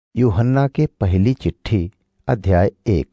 यूहन्ना के पहली चिट्ठी अध्याय एक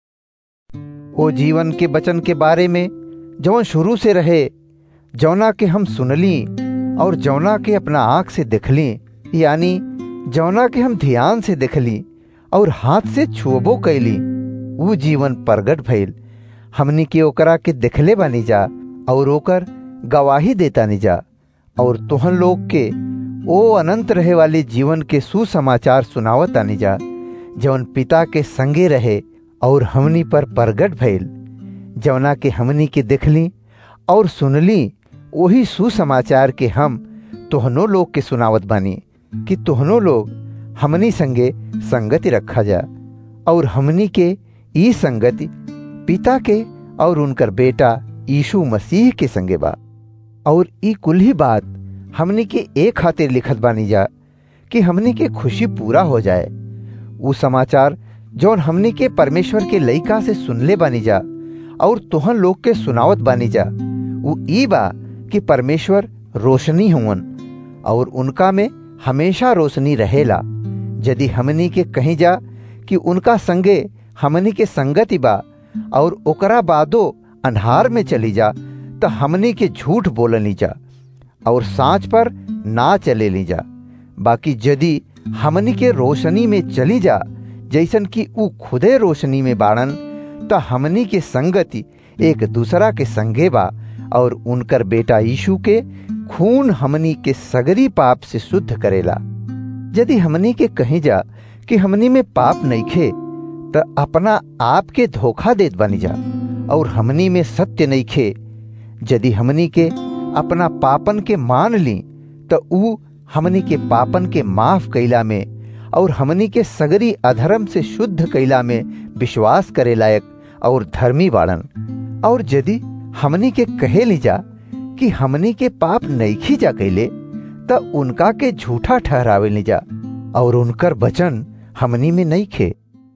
ओ जीवन के वचन के बारे में जौन शुरू से रहे जौना के हम सुनली और जौना के अपना आंख से देखली यानी जौना के हम ध्यान से देखली और हाथ से छुअबो कैली ऊ जीवन प्रगट भइल हमनी के ओकरा के देखले बानी जा और ओकर गवाही देतानी जा और तुहन लोग के ओ अनंत रहे वाले जीवन के सुसमाचार सुनावत आनी जा जौन पिता के संगे रहे और हमनी पर प्रगट भइल जौना के हमनी के देखली और सुनली वही सुसमाचार के हम तोहनो लोग के सुनावत बानी कि तोहनो लोग हमनी संगे संगति रखा जा और हमनी के ई संगति पिता के और उनकर बेटा यीशु मसीह के संगे बा और ई कुल ही बात हमनी के एक खातिर लिखत बानी जा कि हमनी के खुशी पूरा हो जाए वो समाचार जौन हमनी के परमेश्वर के लइका से सुनले बानी जा और तुहन लोग के सुनावत बानी जा वो ई बा कि परमेश्वर रोशनी हुवन और उनका में हमेशा रोशनी रहेला यदि हमनी के कहीं जा कि उनका संगे हमनी के संगति बा और ओकरा बादो अन्हार में चली जा तो हमनी के झूठ बोलनी जा और सांच पर ना चले ली जा बाकी यदि हमनी के रोशनी में चली जा जैसन कि ऊ खुदे रोशनी में बाड़न तो हमनी के संगति एक दूसरा के संगे बा और उनकर बेटा यीशु के खून हमनी के सगरी पाप से शुद्ध करेला यदि हमनी के कहीं जा कि हमनी में पाप नहीं खे तो अपना आप के धोखा देत बनी जा और हमनी में सत्य नहीं खे यदि हमनी के अपना पापन के मान ली तो ऊ हमनी के पापन के माफ कैला में और हमनी के सगरी अधर्म से शुद्ध कैला में विश्वास करे लायक और धर्मी बाड़न और यदि हमनी के कहे ली जा कि हमनी के पाप नहीं जा कैले तो उनका के झूठा ठहरावे ली जा और उनकर वचन हमनी में नहीं खे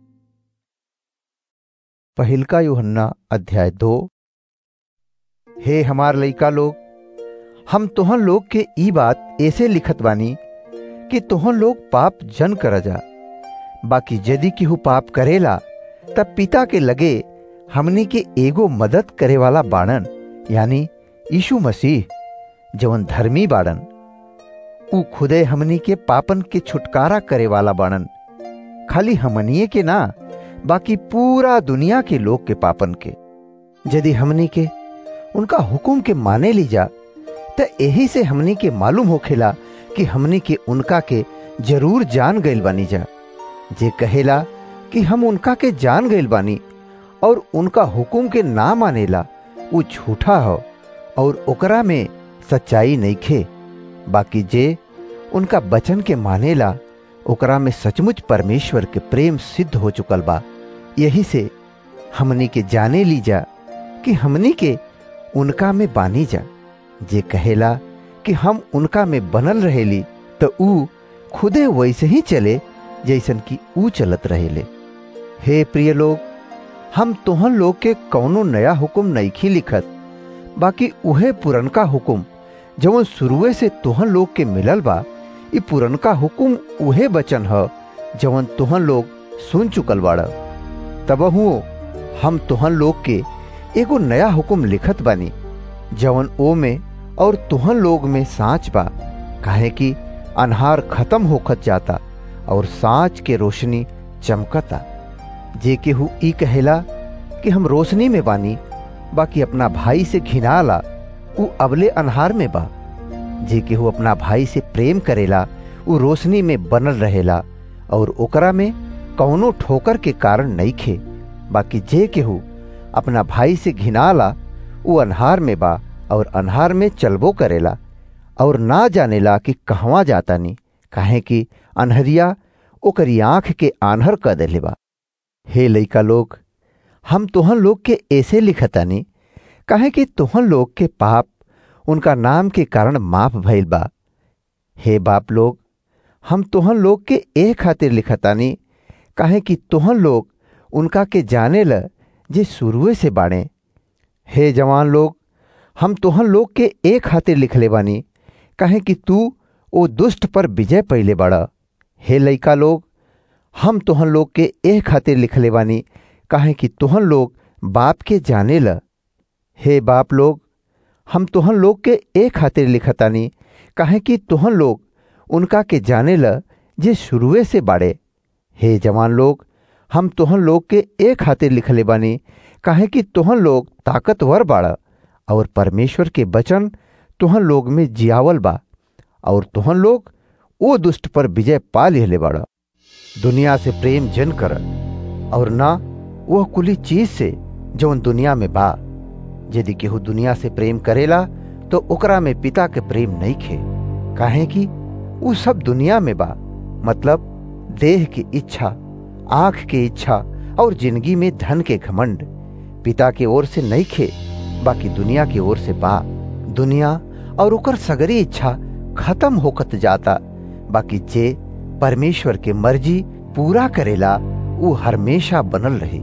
पहिलका यूहन्ना अध्याय दो हे हमार लइका लोग हम तोहन लोग के ई बात ऐसे लिखत बानी कि तोहन लोग पाप जन कर जा बाकी यदि केहू पाप करेला तब पिता के लगे हमनी के एगो मदद करे वाला बाड़न यानी यीशु मसीह जवन धर्मी बाड़न ऊ खुदे हमनी के पापन के छुटकारा करे वाला बाड़न खाली हमनिए के ना बाकी पूरा दुनिया के लोग के पापन के यदि हमनी के उनका हुक्म के माने ली जा तो यही से हमनी के मालूम होखेला कि हमनी के उनका के जरूर जान गइल बानी जा जे कहेला कि हम उनका के जान गइल बानी और उनका हुक्म के ना मानेला वो झूठा हो और ओकरा में सच्चाई नहीं खे बाकी जे उनका वचन के मानेला ओकरा में सचमुच परमेश्वर के प्रेम सिद्ध हो चुकल बा यही से हमनी के जाने ली जा कि हमनी के उनका में बानी जा जे कहेला कि हम उनका में बनल रहेली तो ऊ खुदे वैसे ही चले जैसन कि ऊ चलत रहेले हे प्रिय लोग हम तोहन लोग के कौनो नया हुक्म नईखी लिखत बाकी उहे पुरनका हुक्म जवन शुरुए से तोहन लोग के मिलल बा ई पुरनका हुक्म उहे बचन ह जवन तोहन लोग सुन चुकल बाड़ तब हुओ हम तोहन लोग के एगो नया हुक्म लिखत बानी जवन ओ में और तुहन लोग में सांच बा काहे कि अनहार खत्म होखत जाता और सांच के रोशनी चमकता जे केहू ई कहेला कि हम रोशनी में बानी बाकी अपना भाई से घिनाला ऊ अबले अनहार में बा जे केहू अपना भाई से प्रेम करेला ऊ रोशनी में बनल रहेला और ओकरा में कौनो ठोकर के कारण नहीं खे बाकी जे केहू अपना भाई से घिनाला ऊ अनहार में बा और अनहार में चलबो करेला और ना जानेला कि कहवा जाता नी काहे कि अनहरिया ओकरी आंख के आन्हर क देले बा हे लइका लोग हम तोहन लोग के ऐसे लिखतानी काहे कि तोहन लोग के पाप उनका नाम के कारण माफ भइल बा हे बाप लोग हम तोहन लोग के ए खातिर लिखतानी काहे कि तोहन लोग उनका के जाने ल जे शुरुए से बाणे हे जवान लोग हम तोहन लोग के एक खातिर लिखले बानी काहे कि तू ओ दुष्ट पर विजय पहले बड़ा हे लइका लोग हम तुहन लोग के एह खातिर लिखले बानी काहे कि तुहन लोग बाप के जाने ल हे बाप लोग हम तुहन लोग के ए खातिर लिखतानी काहे कि तुहन लोग उनका के जाने ल जे शुरुए से बाड़े हे जवान लोग हम तुहन लोग के ए खातिर लिखले बानी काहे कि तुहन लोग ताकतवर बाड़ और परमेश्वर के वचन तुहन लोग में जियावल बा और तुहन लोग ओ दुष्ट पर विजय पा लिहले बाड़ दुनिया से प्रेम जन कर और ना वह कुली चीज से जौन दुनिया में बा यदि केहू दुनिया से प्रेम करेला तो ओकरा में पिता के प्रेम नहीं खे काहे कि उ सब दुनिया में बा मतलब देह की इच्छा आंख की इच्छा और जिंदगी में धन के घमंड पिता के ओर से नहीं खे बाकी दुनिया की ओर से बा दुनिया और ओकर सगरी इच्छा खत्म होकत जाता बाकी जे परमेश्वर के मर्जी पूरा करेला वो हमेशा बनल रही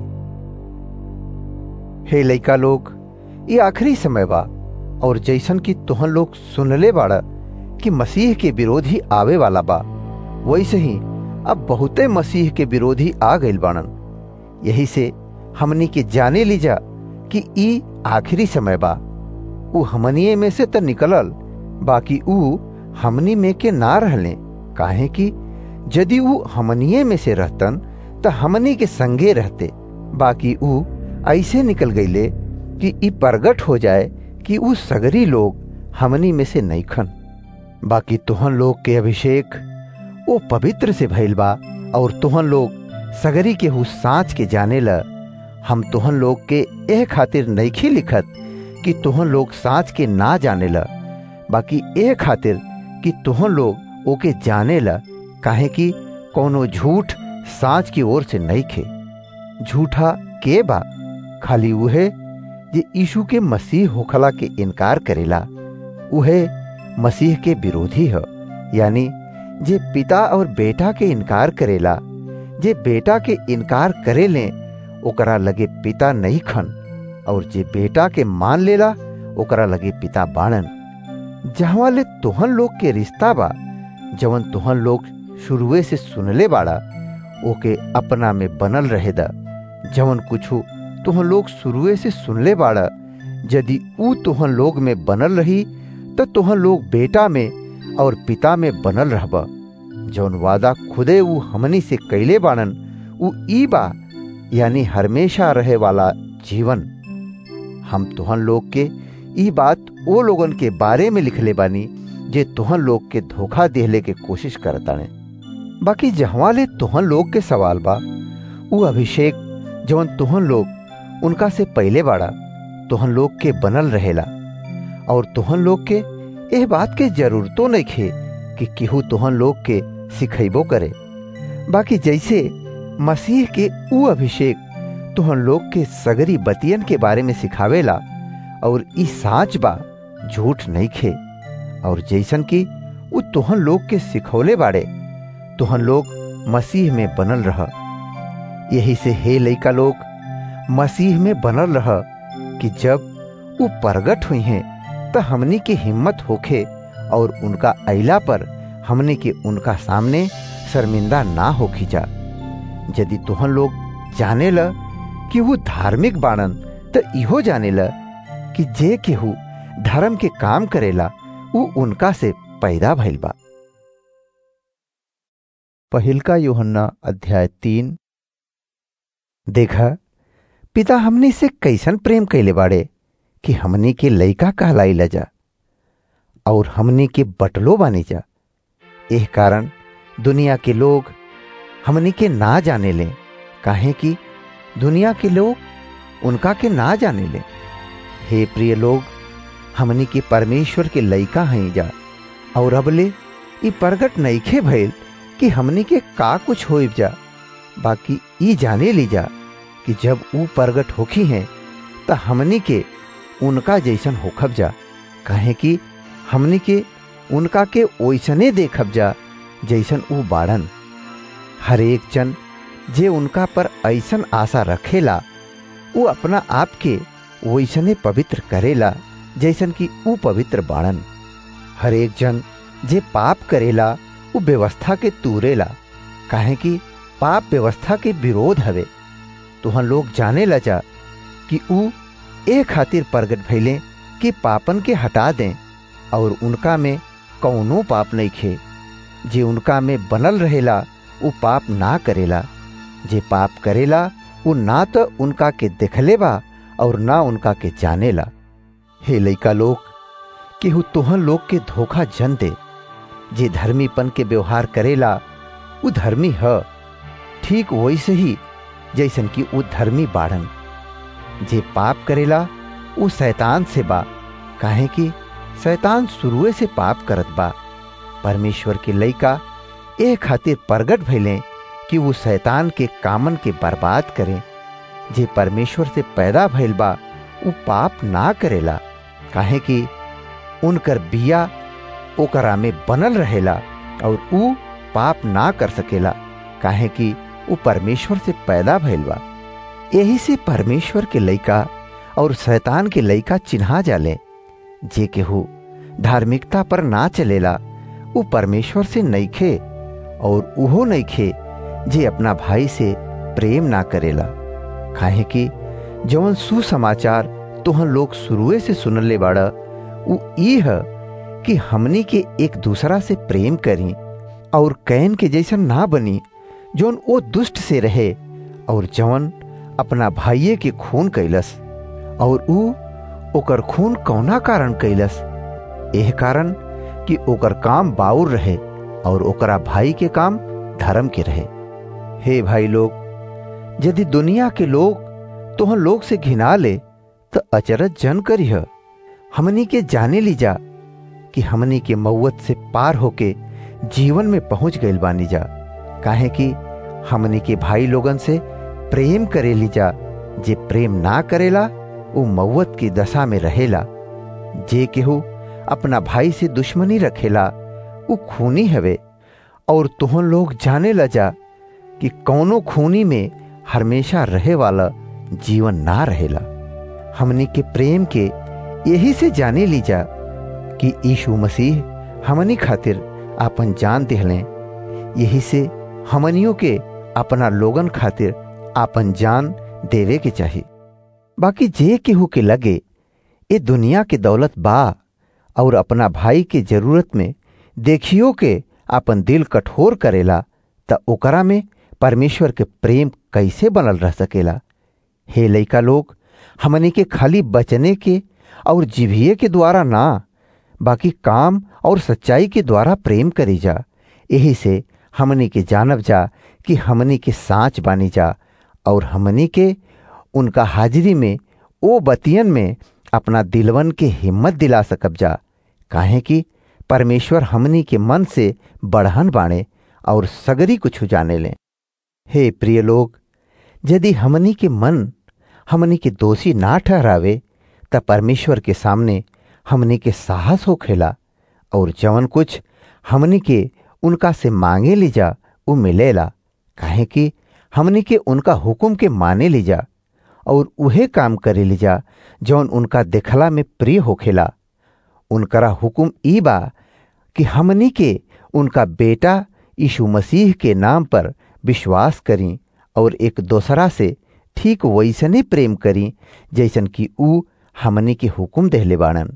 हे लइका लोग ये आखिरी समय बा और जैसन कि तुहन लोग सुनले बाड़ा कि मसीह के विरोधी आवे वाला बा वैसे ही अब बहुते मसीह के विरोधी आ गइल बाणन यही से हमनी के जाने लीजा कि ई आखिरी समय बा उ हमनिए में से त निकलल बाकी उ हमनी में के ना रहले काहे कि यदि उ हमनिए में से रहतन त हमनी के संगे रहते बाकी उ ऐसे निकल गईले कि ई प्रगट हो जाए कि उ सगरी लोग हमनी में से नईखन बाकी तुहन लोग के अभिषेक वो पवित्र से भइल बा और तुहन लोग सगरी के हु सांच के जाने ल हम तुहन लोग के एह खातिर नईखी लिखत कि तुहन लोग सांच के ना जाने ल बाकी एह खातिर कि तुहन लोग ओके जाने ल काहे कि कोनो झूठ सांच की ओर से नहीं खे झूठा के बा खाली उहे जे यीशु के मसीह होखला के इनकार करेला उहे मसीह के विरोधी है यानी जे पिता और बेटा के इनकार करेला जे बेटा के इनकार करे ले ओकरा लगे पिता नहीं खन और जे बेटा के मान लेला ओकरा लगे पिता बाणन जहाँ ले तुहन लोग के रिश्ता बा जवन तुहन लोग शुरुए से सुनले बाड़ा ओके अपना में बनल रहे दा जवन कुछ तुहन लोग शुरुए से सुनले बाड़ा यदि ऊ तुहन लोग में बनल रही तो तुहन लोग बेटा में और पिता में बनल रहबा जौन वादा खुदे ऊ हमनी से कैले बाणन ऊ ई बा यानी हमेशा रहे वाला जीवन हम तुहन लोग के ई बात ओ लोगन के बारे में लिखले बानी जे तुहन लोग के धोखा देहले के कोशिश करताने बाकी जहवा ले तुहन लोग के सवाल बा ऊ अभिषेक जवन तुहन लोग उनका से पहले बाड़ा तुहन लोग के बनल रहेला और तुहन लोग के एह बात के जरूरतो नहीं खे कि केहू तुहन लोग के सिखेबो करे बाकी जैसे मसीह के ऊ अभिषेक तुहन लोग के सगरी बतियन के बारे में सिखावेला और ई साच बा झूठ नहीं खे और जैसन कि ऊ तुहन लोग के सिखौले बाड़े तुहन लोग मसीह में बनल रह यही से हे लइका लोग मसीह में बनल रह कि जब ऊ प्रगट हुई हैं तो हमनी की हिम्मत होखे और उनका अला पर हमने के उनका सामने शर्मिंदा ना होखी जा यदि तुहन लोग जाने ल कि वो धार्मिक बाणन तो इहो जाने ल कि जे केहू धर्म के काम करेला वो उनका से पैदा भइल बा पहिलका योहन्ना अध्याय तीन देखा पिता हमनी से कैसन प्रेम कैले बाड़े कि हमनी के लइका कहलाई लजा और हमनी के बटलो बानी जा एह कारण दुनिया के लोग हमनी के ना जाने ले काहे कि दुनिया के लोग उनका के ना जाने ले हे प्रिय लोग हमनी के परमेश्वर के लइका हैं जा और अबले ई प्रगट नईखे भइल कि हमनी के का कुछ हो जा बाकी ई जाने ली जा कि जब ऊ प्रगट होखी हैं त हमनी के उनका जैसन होखब जा काहे कि हमनी के उनका के ओइसने देखब जा जैसन ऊ बाड़न हर एक जन जे उनका पर ऐसन आशा रखेला वो अपना आप के वैसने पवित्र करेला जैसन कि ऊ पवित्र बाड़न हर एक जन जे पाप करेला वो व्यवस्था के तूरेला काहे कि पाप व्यवस्था के विरोध हवे तुहन लोग जाने ला जा कि ऊ ए खातिर प्रगट भइले कि पापन के हटा दें और उनका में कौनो पाप नहीं खे जे उनका में बनल रहेला ऊ पाप ना करेला जे पाप करेला ऊ ना तो उनका के देखले बा और ना उनका के जानेला हे लइका लोग केहू तुहन लोग के धोखा जन दे जे धर्मीपन के व्यवहार करेला ऊ धर्मी ह ठीक वैसे ही जैसन कि ऊ धर्मी बाड़न जे पाप करेला ऊ शैतान से बा काहे कि शैतान शुरुए से पाप करत बा परमेश्वर के लइका ए खातिर प्रगट भइले कि वो शैतान के कामन के बर्बाद करें जे परमेश्वर से पैदा भइल बा ऊ पाप ना करेला काहे कि उनकर बिया ओकरा में बनल रहेला और ऊ पाप ना कर सकेला काहे कि ऊ परमेश्वर से पैदा भइल बा यही से परमेश्वर के लइका और शैतान के लइका चिन्हा जाले जे केहू धार्मिकता पर ना चलेला ऊ परमेश्वर से नईखे और उहो नईखे जे अपना भाई से प्रेम ना करेला काहे कि जवन सुसमाचार तोहन लोग शुरुए से सुनले बाड़ा ऊ ई है कि हमनी के एक दूसरा से प्रेम करी और कैन के जैसन ना बनी जौन ओ दुष्ट से रहे और जवन अपना भाइये के खून कैलस और ऊ ओकर खून कौना कारण कैलस एह कारण कि ओकर काम बाउर रहे और ओकरा भाई के काम धर्म के रहे हे भाई लोग यदि दुनिया के लोग तोहन लोग से घिना ले तो अचरज जन करिह हमनी के जाने ली जा कि हमनी के मौत से पार होके जीवन में पहुंच गइल बानी जा काहे कि हमनी के भाई लोगन से प्रेम करे ली जा जे प्रेम ना करेला वो मौत की दशा में रहेला जे केहू अपना भाई से दुश्मनी रखेला वो खूनी हवे और तुहन लोग जाने ला जा कि कौनो खूनी में हमेशा रहे वाला जीवन ना रहेला हमनी के प्रेम के यही से जाने ली जा कि यीशु मसीह हमनी खातिर आपन जान दिहले यही से हमनियों के अपना लोगन खातिर आपन जान देवे के चाहिए बाकी जे केहू के लगे ये दुनिया के दौलत बा और अपना भाई के जरूरत में देखियो के अपन दिल कठोर करेला त ओकरा में परमेश्वर के प्रेम कैसे बनल रह सकेला हे लइका लोग हमने के खाली बचने के और जिभिये के द्वारा ना बाकी काम और सच्चाई के द्वारा प्रेम करी जा यही से हमनी के जानब जा कि हमनी के साँच बानी जा और हमनी के उनका हाजिरी में ओ बतियन में अपना दिलवन के हिम्मत दिला सकब जा काहे कि परमेश्वर हमनी के मन से बढ़हन बाणे और सगरी कुछ जाने लें हे प्रिय लोग यदि हमनी के मन हमनी के दोषी ना ठहरावे त परमेश्वर के सामने हमनी के साहस हो खेला और जवन कुछ हमनी के उनका से मांगे ली जा वो मिलेला काहे कि हमनी के उनका हुक्म के माने ली जा और उहे काम करे ली जा जौन उनका देखला में प्रिय होखेला उनकरा हुक्म ई बा कि हमनी के उनका बेटा यीशु मसीह के नाम पर विश्वास करी और एक दूसरा से ठीक वैसने प्रेम करी जैसन कि ऊ हमनी के हुक्म देहले बाड़न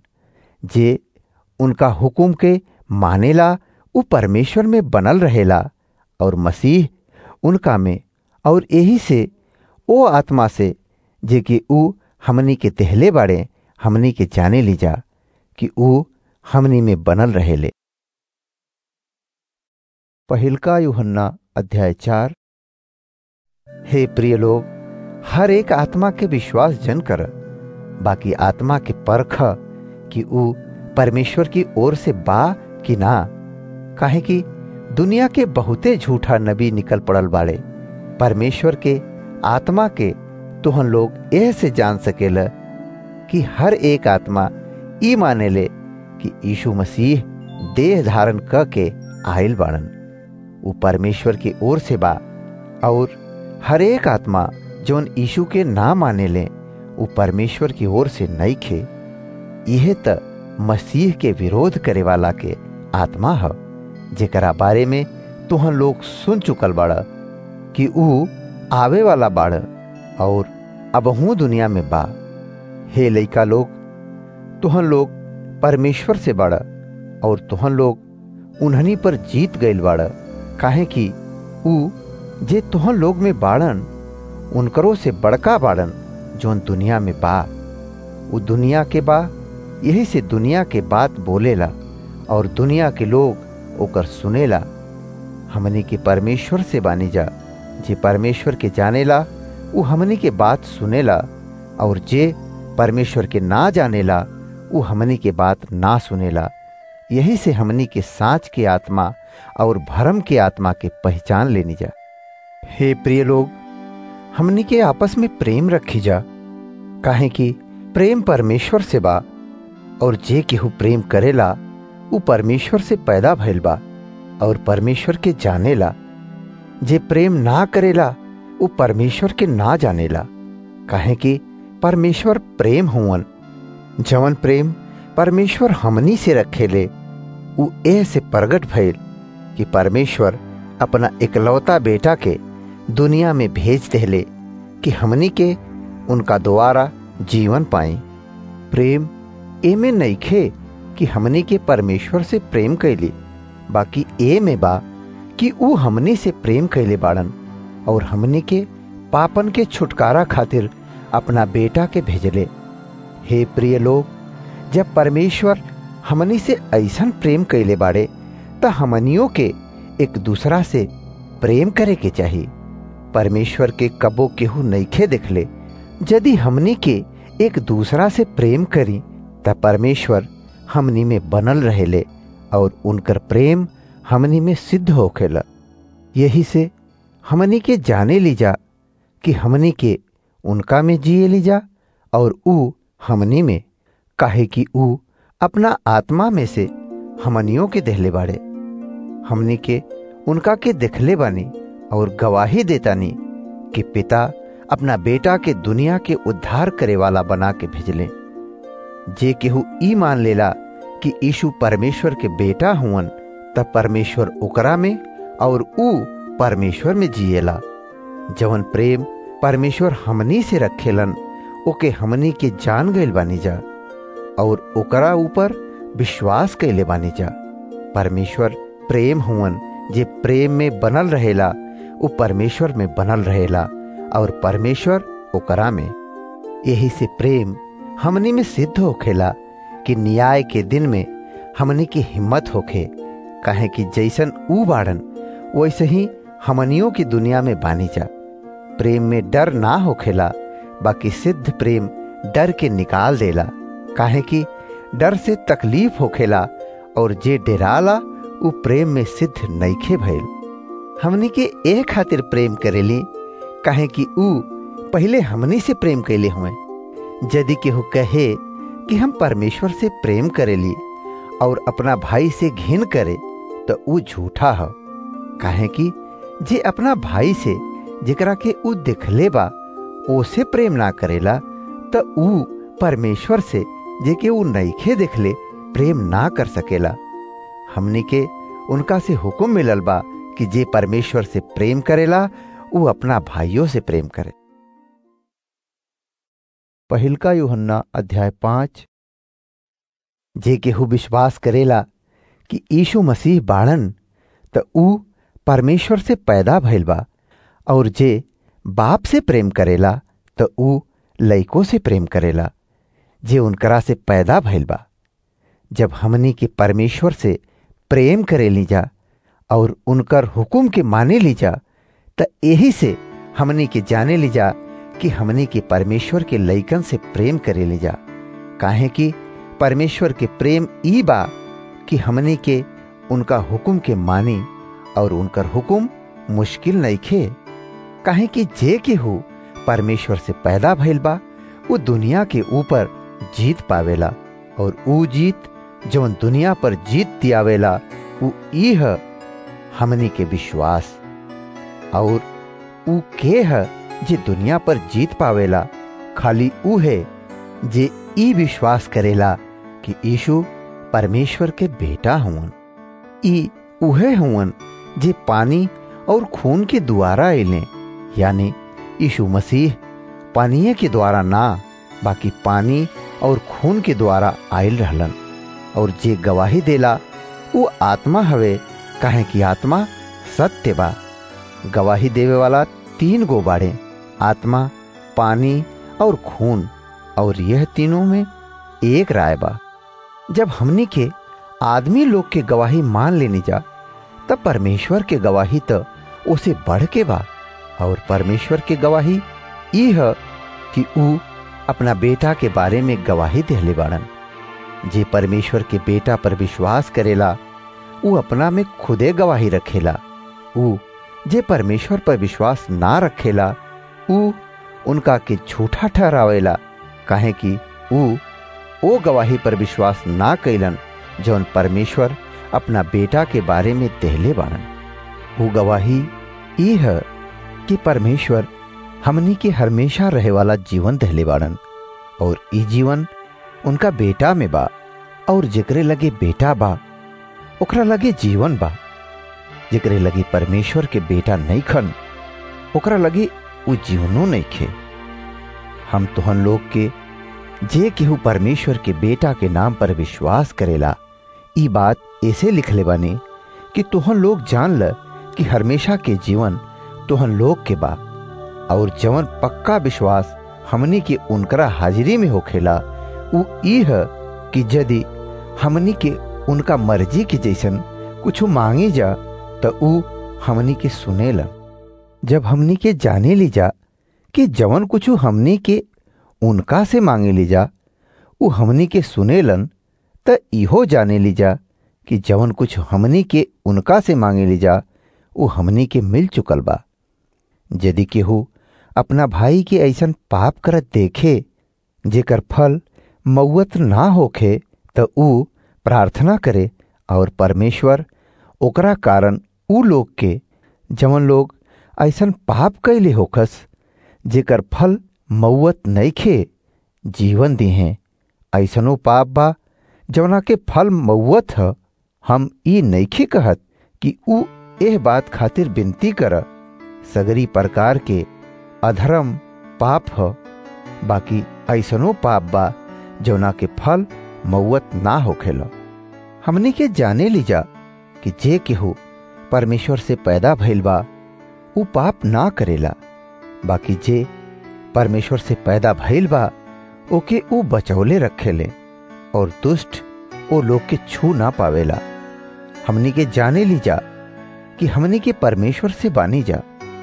जे उनका हुक्म के मानेला ऊ परमेश्वर में बनल रहेला और मसीह उनका में और यही से ओ आत्मा से जे कि ऊ हमनी के देहले बाड़े हमनी के जाने ली जा कि ऊ हमनी में बनल रहेले पहिलका यूहन्ना अध्याय चार हे प्रिय लोग हर एक आत्मा के विश्वास जन कर बाकी आत्मा के परख कि ऊ परमेश्वर की ओर से बा कि ना काहे कि दुनिया के बहुते झूठा नबी निकल पड़ल बाड़े परमेश्वर के आत्मा के तुहन लोग यह से जान सकेला कि हर एक आत्मा ई माने ले कि यीशु मसीह देह धारण क के आयल बाड़न वो परमेश्वर की ओर से बा और हर एक आत्मा जौन यीशु के ना माने ले वो परमेश्वर की ओर से नहीं खे यह त मसीह के विरोध करे वाला के आत्मा है जेकरा बारे में तुहन लोग सुन चुकल बाड़ा कि ऊ आवे वाला बाड़ और अबहू दुनिया में बा हे लइका लोग तुहन लोग परमेश्वर से बाड़ और तुहन लोग उन्हनी पर जीत गईल बाड़ काहे कि ऊ जे तुहन लोग में बाड़न उनकरो से बड़का बाड़न जौन दुनिया में बा उ दुनिया के बा यही से दुनिया के बात बोलेला और दुनिया के लोग ओकर सुनेला हमनी के परमेश्वर से बानी जा जे परमेश्वर के जानेला उ हमनी के बात सुनेला और जे परमेश्वर के ना जानेला उ हमनी के बात ना सुनेला यही से हमनी के साँच के आत्मा और भरम के आत्मा के पहचान लेनी जा हे प्रिय लोग हमनी के आपस में प्रेम रखी जा काहे कि प्रेम परमेश्वर से बा और जे केहू प्रेम करेला उ परमेश्वर से पैदा भइल बा और परमेश्वर के जानेला जे प्रेम ना करेला उ परमेश्वर के ना जानेला काहे कि परमेश्वर प्रेम हुवन जवन प्रेम परमेश्वर हमनी से रखेले उ एह से प्रगट भइल कि परमेश्वर अपना इकलौता बेटा के दुनिया में भेज देले कि हमनी के उनका द्वारा जीवन पाई प्रेम एमे नइखे कि हमनी के परमेश्वर से प्रेम कैली बाकी ए में बा कि ऊ हमनी से प्रेम कैले बाड़न और हमनी के पापन के छुटकारा खातिर अपना बेटा के भेजले हे प्रिय लोग जब परमेश्वर हमनी से ऐसन प्रेम कैले बाड़े त हमनियों के एक दूसरा से प्रेम करे के चाहिए परमेश्वर के कबो केहू नइखे देखले यदि हमनी के एक दूसरा से प्रेम करी त परमेश्वर हमनी में बनल रहेले और उनकर प्रेम हमनी में सिद्ध होखेला यही से हमनी के जाने लीजा कि हमनी के उनका में जिए लीजा और ऊ हमनी में काहे कि ऊ अपना आत्मा में से हमनियों के देहले बाड़े हमनी के उनका के देखले बानी और गवाही देतानी कि पिता अपना बेटा के दुनिया के उद्धार करे वाला बना के भेजले जे केहू ई मान लेला कि यीशु परमेश्वर के बेटा हुवन तब परमेश्वर ओकरा में और ऊ परमेश्वर में जिएला जवन प्रेम परमेश्वर हमनी से रखेलन ओके हमनी के जान गइल बानी जा और ओकरा ऊपर विश्वास कैले बानी जा परमेश्वर प्रेम हुवन जे प्रेम में बनल रहेला उ परमेश्वर में बनल रहेला और परमेश्वर ओकरा में यही से प्रेम हमनी में सिद्ध होखेला कि न्याय के दिन में हमनी की हिम्मत होखे काहे कि जैसन ऊ बाड़न वैसे ही हमनियों की दुनिया में बानी जा प्रेम में डर ना होखेला बाकी सिद्ध प्रेम डर के निकाल देला काहे कि डर से तकलीफ होखेला और जे डेराला उ प्रेम में सिद्ध नइखे भइल हमनी के ए खातिर प्रेम करेली काहे कि ऊ पहले हमनी से प्रेम कैले हुए यदि केहू कहे कि हम परमेश्वर से प्रेम करेली और अपना भाई से घिन करे तो ऊ झूठा है काहे कि जे अपना भाई से जेकरा के ऊ दिखले बा ओसे प्रेम ना करेला तो ऊ परमेश्वर से जेके ऊ नइखे देखले प्रेम ना कर सकेला हमनी के उनका से हुक्म मिलल बा कि जे परमेश्वर से प्रेम करेला ऊ अपना भाइयों से प्रेम करे पहिलका यूहन्ना अध्याय पांच जे केहू विश्वास करेला कि यीशु मसीह बाड़न त ऊ परमेश्वर से पैदा भइल बा और जे बाप से प्रेम करेला त ऊ लइको से प्रेम करेला जे उनकरा से पैदा भइल बा जब हमनी के परमेश्वर से प्रेम करे लीजा और उनकर हुकुम के माने लीजा त यही से हमनी के जाने लीजा कि हमनी के परमेश्वर के लइकन से प्रेम करे लीजा काहे कि परमेश्वर के प्रेम ई बा कि हमनी के उनका हुकुम के मानी और उनकर हुकुम मुश्किल नइखे काहे कि जे के हो परमेश्वर से पैदा भइल बा वो दुनिया के ऊपर जीत पावेला और ऊ जीत जवन दुनिया पर जीत दियावेला ऊ ई है हमनी के विश्वास और ऊ के है जे दुनिया पर जीत पावेला खाली ऊ है जे ई विश्वास करेला कि यीशु परमेश्वर के बेटा हुवन ई उहे हुवन जे पानी और खून के द्वारा अले यानी यीशु मसीह पानीय के द्वारा ना बाकी पानी और खून के द्वारा आयल रहलन और जे गवाही देला वो आत्मा हवे काहे कि आत्मा सत्य बा गवाही देवे वाला तीन गो बाड़े आत्मा पानी और खून और यह तीनों में एक राय बा जब हमनी के आदमी लोग के गवाही मान लेनी जा तब परमेश्वर के गवाही तो उसे बढ़ के बा और परमेश्वर के गवाही ई है कि ऊ अपना बेटा के बारे में गवाही देहले बाड़न जे परमेश्वर के बेटा पर विश्वास करेला ऊ अपना में खुदे गवाही रखेला ऊ जे परमेश्वर पर विश्वास ना रखेला ऊ उनका के झूठा ठहरावेला काहे कि ऊ ओ गवाही पर विश्वास ना कैलन जौन परमेश्वर अपना बेटा के बारे में देहले बाड़न वो गवाही ई है कि परमेश्वर हमनी के हमेशा रहे वाला जीवन दहले बाड़न और ई जीवन उनका बेटा में बा और जेकरे लगे बेटा बा ओकरा लगे जीवन बा जेकरे लगे परमेश्वर के बेटा नहीं खन ओकरा लगे वो जीवनो नहीं खे हम तुहन लोग के जे केहू परमेश्वर के बेटा के नाम पर विश्वास करेला ई बात ऐसे लिखले बानी कि तुहन लोग जान ल कि हमेशा के जीवन तुहन लोग के बा और जवन पक्का विश्वास हमनी के उनकरा हाजिरी में होखेला उ ई है कि यदि हमनी के उनका मर्जी के जैसन कुछ मांगे जा तो उ हमनी के सुनेला जब हमनी के जाने ली जा कि जवन कुछ हमनी के उनका से मांगे ली जा उ हमनी के सुनेलन त इहो जाने ली जा कि जवन कुछ हमनी के उनका से मांगे ली जा उ हमनी के मिल चुकल बा यदि केहू अपना भाई के ऐसन पाप करत देखे जेकर फल मौत ना होखे त ऊ प्रार्थना करे और परमेश्वर ओकरा कारण ऊ लोग के जवन लोग ऐसन पाप कैले होखस जेकर फल मौत नइखे जीवन दिहे ऐसनो पाप बा जवना के फल मौत ह हम ई नइखे कहत कि ऊ एह बात खातिर विनती कर सगरी प्रकार के अधर्म पाप ह बाकी ऐसनो पाप बा जवना के फल मौत ना होखेला हमनी के जाने ली जा कि जे केहू परमेश्वर से पैदा भइल बा ऊ पाप ना करेला बाकी जे परमेश्वर से पैदा भइल बा ओके ऊ बचौले रखेले और दुष्ट ओ लोग के छू ना पावेला हमनी के जाने ली जा कि हमनी के परमेश्वर से बानी जा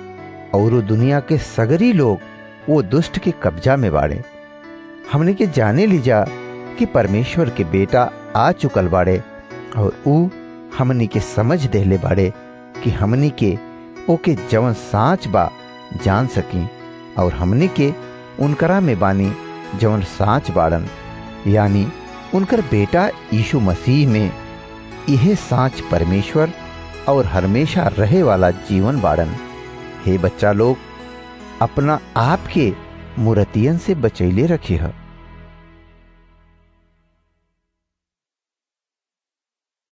और दुनिया के सगरी लोग वो दुष्ट के कब्जा में बाड़े हमने के जाने ली जा कि परमेश्वर के बेटा आ चुकल बाड़े और ऊ हमनी के समझ देले बाड़े कि हमनी के ओके जवन साच बा जान सकी और हमनी के उनकरा में बानी जवन साच बाड़न यानी उनकर बेटा यीशु मसीह में यह साच परमेश्वर और हमेशा रहे वाला जीवन बाड़न हे बच्चा लोग अपना आप के मूर्तियन से बचैले रखे है